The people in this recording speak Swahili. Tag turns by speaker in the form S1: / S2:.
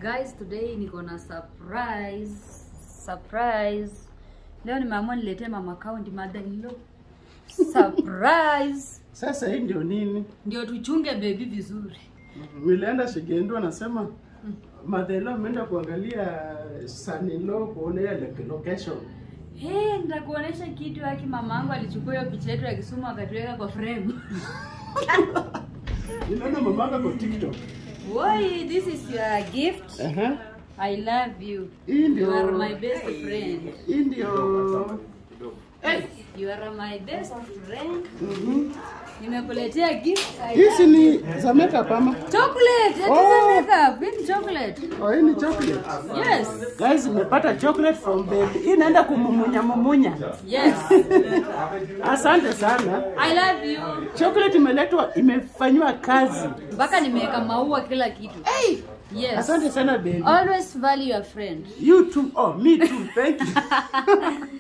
S1: Guys, today niko na surprise. Surprise. Leo nimeamua niletee mama kaundi mother in law. Surprise.
S2: Sasa hii ndio nini?
S1: Ndio tuchunge baby vizuri.
S2: Nilienda Shigendo anasema madhelo ameenda kuangalia sanilo kuona ile location.
S1: Hey, nitakuonesha kitu haki mamangu alichukua hiyo picha yetu ya Kisumu akatuweka kwa frame.
S2: Niliona mamaka kwa TikTok.
S1: Woi, this is your gift.
S2: Aha.
S1: I love you.
S2: Hii
S1: You
S2: ndio
S1: are my best friend.
S2: hii ndio Eh,
S1: You are my best friend.
S2: mhm.
S1: Nimekuletea gift. I
S2: Hizi
S1: love
S2: ni za makeup ama?
S1: Chocolate. It is
S2: Oh.
S1: a makeup. Hii ni chocolate.
S2: Oh, hii ni chocolate.
S1: Yes.
S2: Guys, nimepata chocolate from baby. Hii inaenda kumumunya mumunya.
S1: Yes.
S2: Asante sana.
S1: I love you.
S2: Chocolate imeletwa imefanywa kazi.
S1: Mpaka nimeweka maua kila kitu. Hey. Yes.
S2: Asante sana baby.
S1: Always value your friend.
S2: You too. Oh, me too. Thank you.